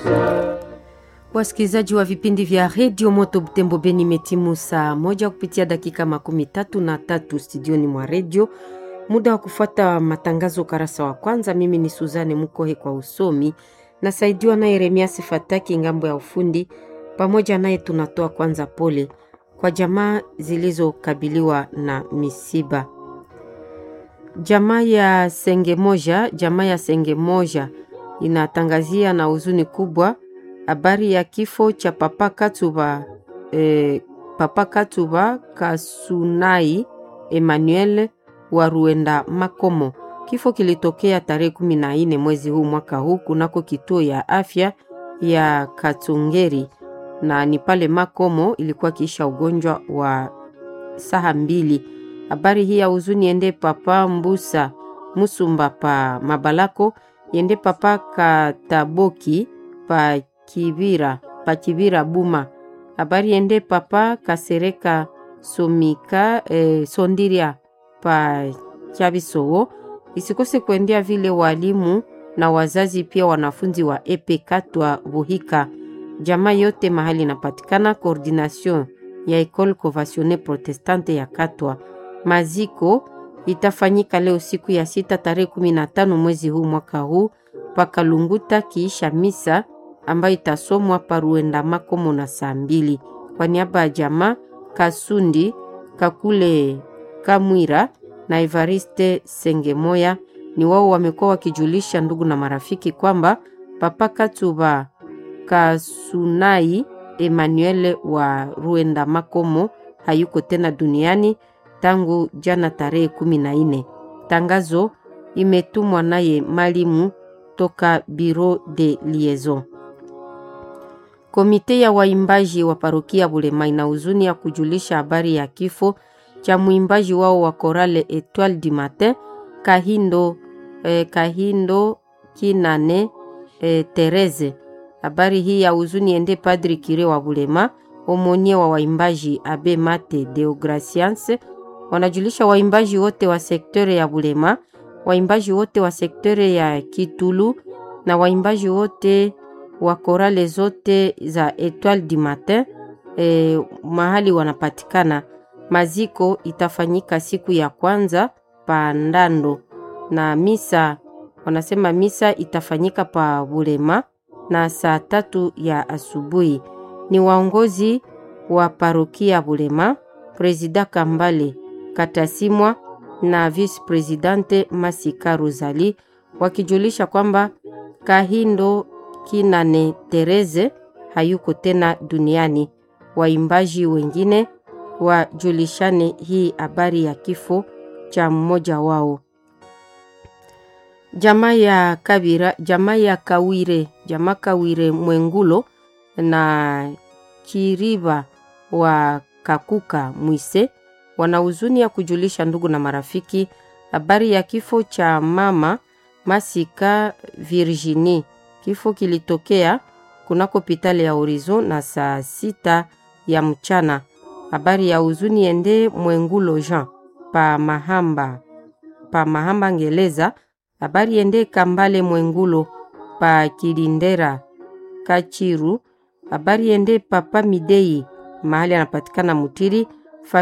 Wasikilizaji wa vipindi vya redio Moto Butembo Beni, imetimu saa moja kupitia dakika makumi tatu na tatu studioni mwa redio. Muda wa kufuata matangazo ukarasa wa kwanza. Mimi ni Suzane Mukohe kwa usomi, nasaidiwa naye Yeremiasi Fataki ngambo ya ufundi. Pamoja naye tunatoa kwanza pole kwa jamaa zilizokabiliwa na misiba. Jamaa ya Senge Moja, jamaa ya Senge Moja inatangazia na huzuni kubwa habari ya kifo cha Papa Katuba, eh, Papa Katuba Kasunai Emmanuel wa Ruenda Makomo. Kifo kilitokea tarehe kumi na nne mwezi huu mwaka huu kunako kituo ya afya ya Katungeri na ni pale Makomo, ilikuwa kiisha ugonjwa wa saha mbili. Habari hii ya huzuni ende Papa Mbusa Musumba pa Mabalako, yende Papa Kataboki pa Kibira pa Kibira Buma. Habari ende Papa Kasereka Somika eh, Sondiria pa Chabisowo. Isikose kuendea vile walimu na wazazi pia wanafunzi wa epe Katwa Buhika, jamaa yote mahali inapatikana. Coordination ya Ecole Conventionnelle Protestante ya Katwa. Maziko itafanyika leo siku ya sita tarehe kumi na tano mwezi huu mwaka huu pakalunguta kiisha misa ambayo itasomwa paruenda makomo na saa mbili. Kwa niaba ya jamaa Kasundi Kakule Kamwira na Evariste Sengemoya ni wao wamekuwa wakijulisha ndugu na marafiki kwamba Papa Katuba Kasunai Emmanuel wa Ruenda Makomo hayuko tena duniani tangu jana tarehe kumi na nne. Tangazo imetumwa naye malimu toka Bureau de Liaison. Komite ya waimbaji wa parokia Bulema ina huzuni ya kujulisha habari ya kifo cha mwimbaji wao wa korale Etoile du Matin Kahindo, eh, Kahindo Kinane eh, Tereze. Habari hii ya huzuni ende Padri Kire wa Bulema, omonie wa waimbaji Abe Mate Deogracians. Wanajulisha waimbaji wote wa sektore ya Bulema, waimbaji wote wa sektore ya Kitulu na waimbaji wote wa korale zote za Etoile du Matin eh, mahali wanapatikana. Maziko itafanyika siku ya kwanza pa Ndando na misa wanasema misa itafanyika pa Bulema na saa tatu ya asubuhi. Ni waongozi wa parokia Bulema, Presida Kambale Katasimwa na Vice Presidente Masika Rosali wakijulisha kwamba Kahindo Kinane Tereze hayuko tena duniani. Waimbaji wengine wajulishane hii habari ya kifo cha mmoja wao. Jamaa ya Kabira, jamaa ya Kawire, jamaa Kawire Mwengulo na Kiriba wa Kakuka Mwise wana huzuni ya kujulisha ndugu na marafiki habari ya kifo cha mama Masika Virginie. Kifo kilitokea kunako hospitali ya Horizon na saa sita ya mchana. Habari ya huzuni ende Mwengulo Jean pa Mahamba, pa Mahamba Ngeleza. Habari ende Kambale Mwengulo pa Kilindera Kachiru. Habari ende Papa Midei mahali anapatikana Mutiri